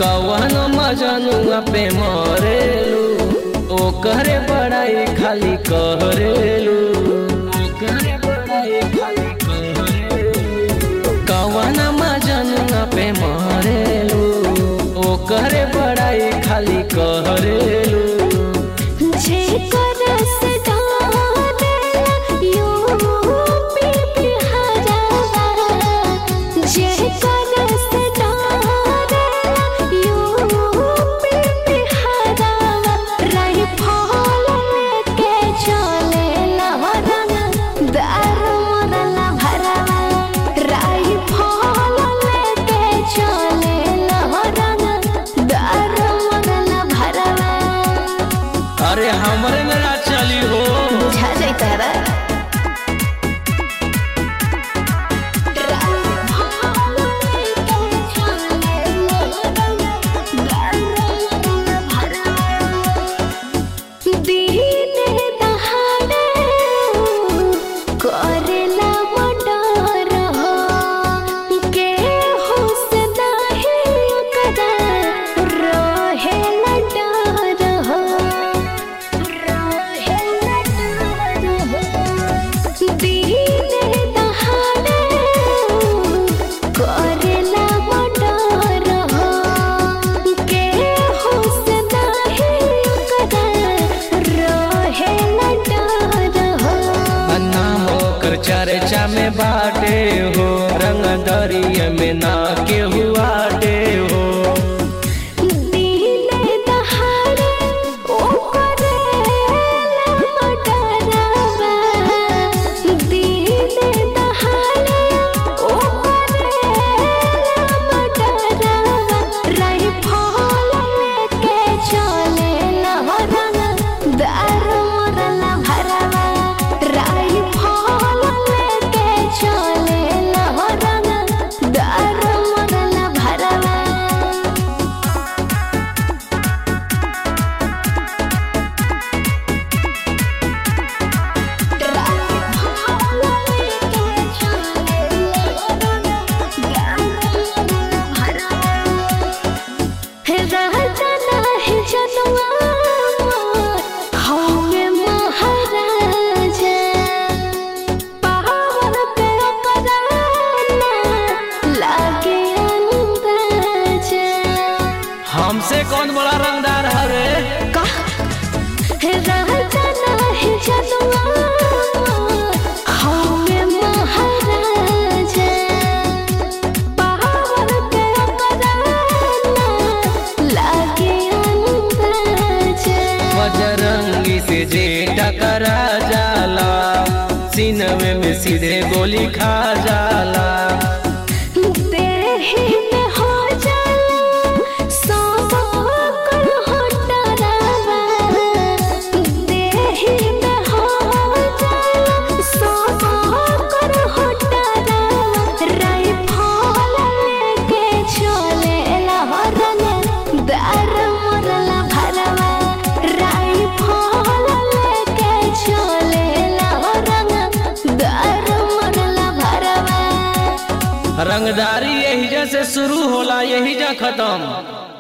कवन मजनुआ पे मरेलू ओकरे बड़ाई खाली करेलू ओकरे बड़ाई खाली करेलू कवन मजनुआ पे मरेलू ओकरे बड़ाई खाली करेलू जेकर से डारेला यूपी बिहारवा जेकर से डारेला यूपी बिहारवा राइफल लेके चलेला रंग दारू मोरला भरवा राइफल लेके चलेला रंग दारू मोरला भरवा अरे हमरे मेरा चली हो बुझा जाई तारा करेला मटर हो के होश नाही कदा रहेला डर हो रहेला डर हो दीने दहाड़े करेला मटर हो के होश नाही कदा रहेला डर हो नाम ओकर चर्चा में बाटे हो रंग दरिया में ना के हुआ हो दीने दहाड़े ओ करेला मटरवा दीने दहाड़े ओ करेला मटरवा राइफल लेके चलेला रंग दारू मोरला भरवा राइफल लेके चलेला रंग दारू मोरला भरवा हमसे कौन बड़ा रंगदार हरे राजा नाही जनुआ हमें महाराजा पावर के अपराना लागे अंदाजा बजरंगी से जे टकरा जाला सीनवे में सीधे गोली खा जाला देहि में हो जाला सब कर हटरावा देहि में हो जाला सब कर हटरावा राइफल लेके चलेला रंग दार मोरला भरवा राइफल लेके चलेला रंग दार मोरला भरवा रंगदारी यही से शुरू होला यही जा खत्म